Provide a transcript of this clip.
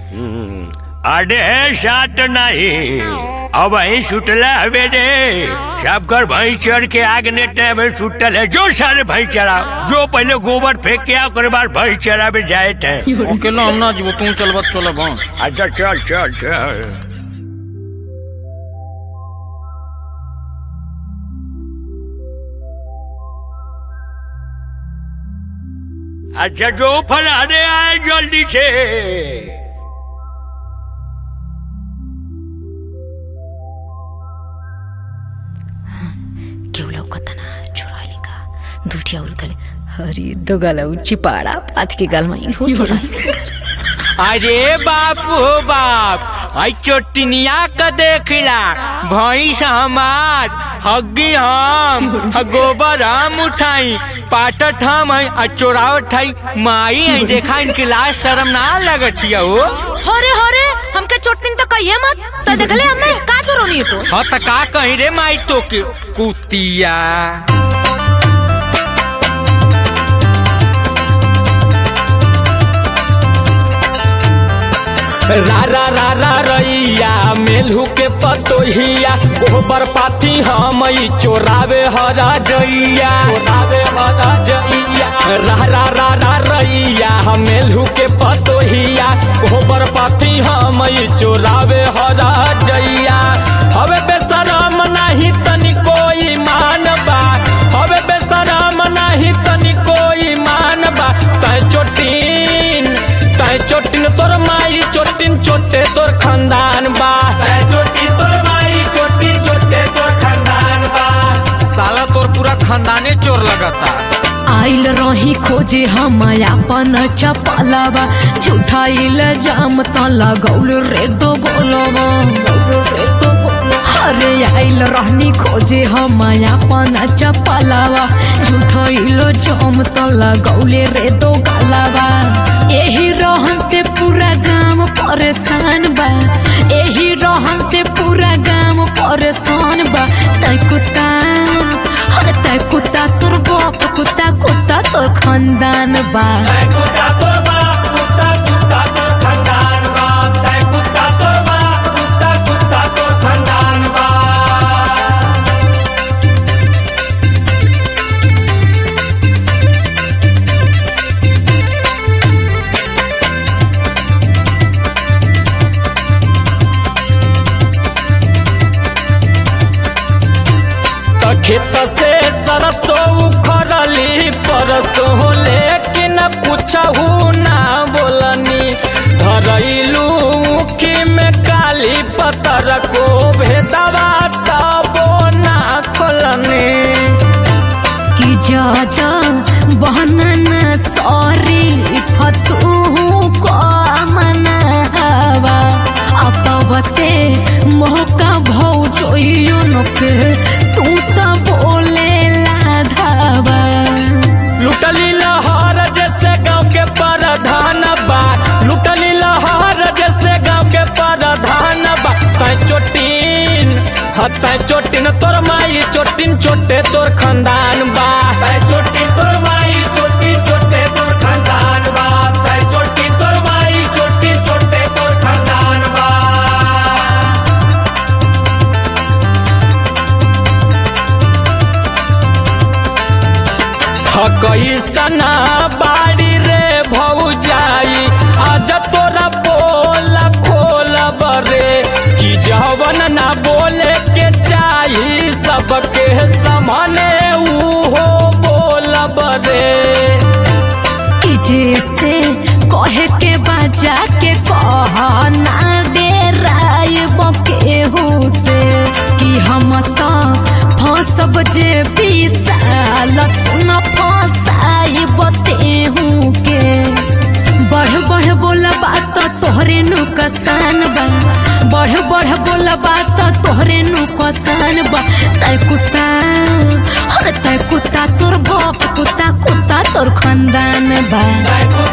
हम्म, अरे सात नहीं अब वही सुतला हवे रे सब कर भैंस चढ़ के आग ने टाइम सुतल है जो सारे भैंस चढ़ा जो पहले गोबर फेंक के आओ करे बाद भैंस चढ़ावे जाए थे अकेला हम ना जीवो तू चलबत चलब हाँ अच्छा चल चल चल अच्छा जो फलाने आए जल्दी से केवढा कथना चोरायले का दुठ्या उरुतले हरि दोगाला उच्ची पाडा पातके गालमा इहो चोरायले अरे बाप हो बाप आई चोटिनिया का देखला भैंस हमार हग्गी हम ह गोबर हम उठाई पाटत हम है आ चोरावट है माई है देखा इनके लाज शर्म ना लगत हिया हो हरे हरे हमके चोटनी तो कहिए मत तो देखले हमें का चोरोनी तो हाँ त का कही रे माई तो के कुतिया रा रा रा रा रैया मेलहू के पतोहिया गोबर पाथी हम ई चोरावे हरा जइया चोरावे हरा जइया रा रा रा रा रैया हम मेलहू के पतोहिया गोबर पाथी हम ई चोरावे हरा जइया हवे बेसरम नाही तनी कोई मान बा हवे बेसरम नाही तनी कोई मान बा तै चोटीन तै चोटिन तोर माई चोटिन चोटे तोर खानदान बा तै चोटी तोर माई चोटी चोटे तोर खानदान बा साला तोर पूरा खानदाने चोर लगता आइल रही खोजे हम अपन चपलावा झूठाइल जाम त लगौल रे दो बोलवा अरे आइल रहनी खोजे हम अपन चपलावा झूठाइल जाम त लगौले रे दो गलावा एही रहन से पूरा गांव परेशान बा एही रहन से पूरा गांव परेशान बा तै कुत्ता अरे तै कुत्ता तोर बाप कुत्ता कुत्ता तोर खानदान बा तै कुत्ता तोर बाप कुत्ता कुत्ता तोर खानदान बा तै कुत्ता तोर बाप कुत्ता कुत्ता तोर खानदान बा त खेत से सरसों उखड़ली परसों लेकिन पूछहू ना बोलनी धरैलू की में काली पतर को भेदवा तबो ना खोलनी कि ज्यादा बहनना सॉरी फतू को मनावा अपवते मोहका भौ जोइयो न पे तू तो बोले लाधावा लुटली लहर जैसे गांव के प्रधान बा लुटली लहर जैसे गांव के प्रधान बा तै चोटिन हतै चोटिन तोर माई चोटिन चोटे तोर खानदान बा तै चोटिन तोर माई चोटी चोटे तोर खानदान बा तै चोटिन तोर माई चोटी चोटे तोर खानदान बा कैसना बाड़ी रे भौजाई आज तोरा बोल खोल बरे कि जवन ना बोले के चाही सबके समाने उहो बोल बरे कि जैसे कहे के बाजा के कह ना डेराय केहू से कि हम तो फंसब जे विशाल सुन फंसाई बतेहू के बढ़ बढ़ बोल बात तोहरे नु कसान बा बढ़ बढ़ बोल बात तोहरे नु कसान बा तै कुत्ता अरे तै कुत्ता तोर बाप कुत्ता कुत्ता तोर खानदान बा तै